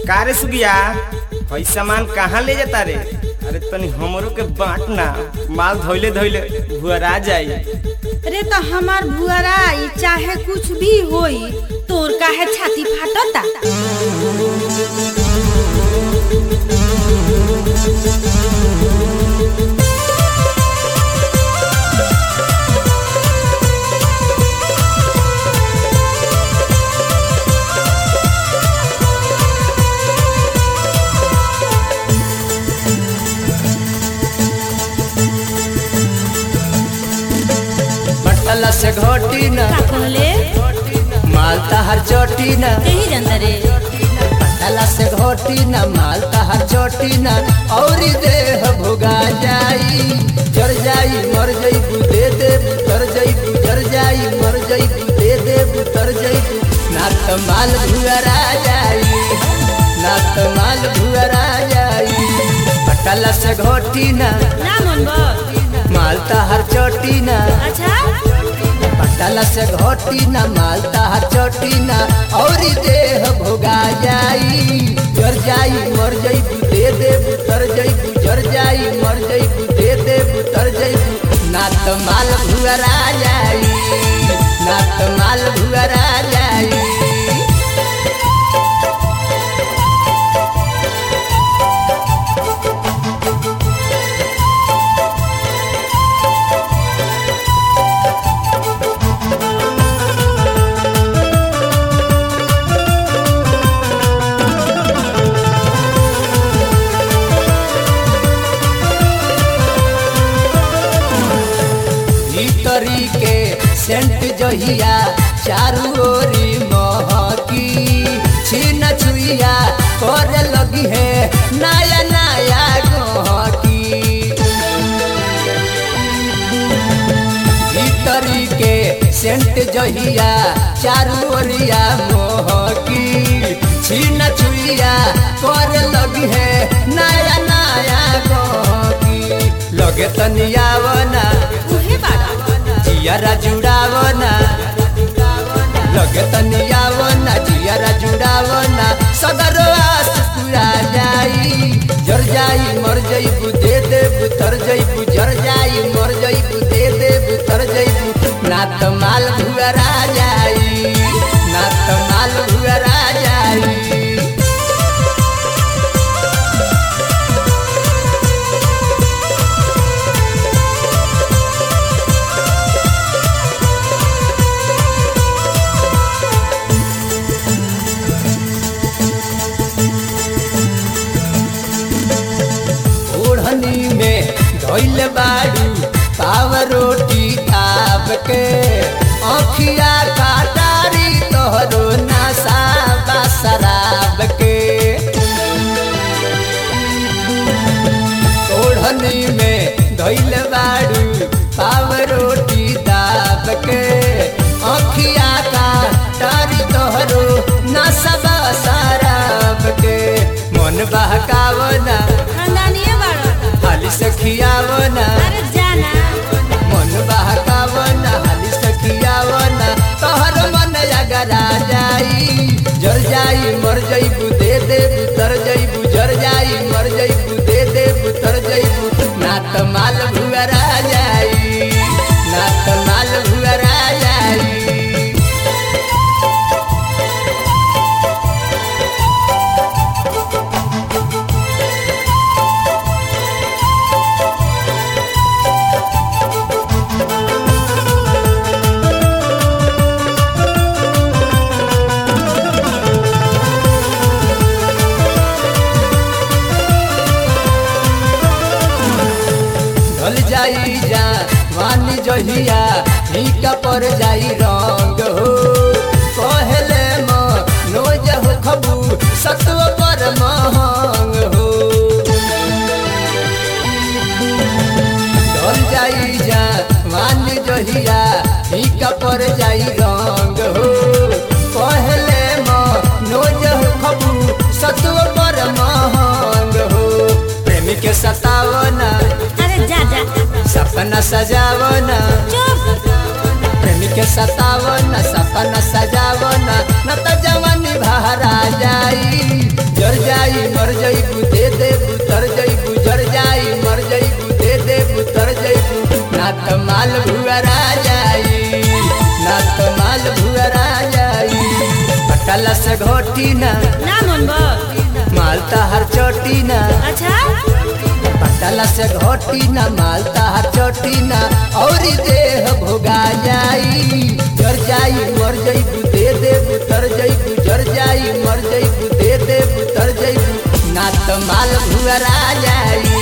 का रे सुगिया हई सामान कहाँ ले जाता रे अरे तनी हमरो के बांट ना माल धोइले धोइले भुअरा जाई अरे तो हमार भुअराई चाहे कुछ भी होई तोर काहे छाती फाटता बटला से घोटी न का कहले मालता हर चोटी न यही जनता रे बटला से घोटी न मालता हर चोटी न और देह भुगा जाई जर जाई मर जाई दे दे तर जाई जर जाई मर जाई दे दे तर जाई ना तो माल भुअरा जाई ना तो माल भुअरा जाई बटला से घोटी न ना मन बा मालता हर चोटी न अच्छा पटल से घोटी न मालता चोटी न और देह भोगा जाई जर जाई मर जाई दे दे तर जाई जर जाई मर जाई दे दे तर जाई ना तो माल भुअरा जाई ना तो माल भुअरा जाई भीतरी के सेंट जहिया चारू ओरी महकी छीन छुइया करे लगी है नया नया गहकी भीतरी के सेंट जहिया चारू ओरिया मोहकी छीन छुइया करे लगी है नया नया गहकी लगे तनियावना उहे बाड़ा जियारा जुड़ावना लगे तनियावना जियारा जुड़ावना सदर आस पूरा जाई जर जाई मर जाई दे दे तर जाई जर जाई मर जाई दे दे तर जाई ना तो माल भुअरा जाई ना तो माल भुअरा जाई ओढ़नी में धोइल बाड़ू पाव रोटी ताप के अखिया काटारी तोहरो नशा बा शराब के ओढ़नी में धोइल बाड़ू पाव रोटी ताप के अखिया काटारी तोहरो नशा बा शराब के मन बहकावना खानदानिए बाड़ा हाली से खियावना अरे जाना मन बहकावना हाली से खियावना तोहर मन अगरा जाई जर जाई मर जाई दे दे तर जाई जर जाई मर जाई दे दे तर जाई ना तो माल भुअरा जाई ना तो माल भुअरा जाई ढल जाई जा वानी जहिया फीका पर जाई रंग हो कहले म नोज हो खबू सत्व पर महंग हो ढल जाई जा वानी जहिया फीका पर जाई रंग हो कहले म नोज हो खबू सत्व पर महंग हो प्रेमी के सतावना अरे जा जा सपना सजावना चुप प्रेमी के सतावना सपना सजावना न त जवानी भरा जाई जर ना तो माल भुअरा जाई ना तो माल भुअरा जाई पटला से घोटी ना ना मन माल हर चोटी ना अच्छा पटला से घोटी ना माल हर चोटी ना और देह भोगा जाई जर जाई मर जईबू दे देबू तर जईबू जर जाई मर जईबू दे देबू तर जईबू ना तो माल भुअरा जाई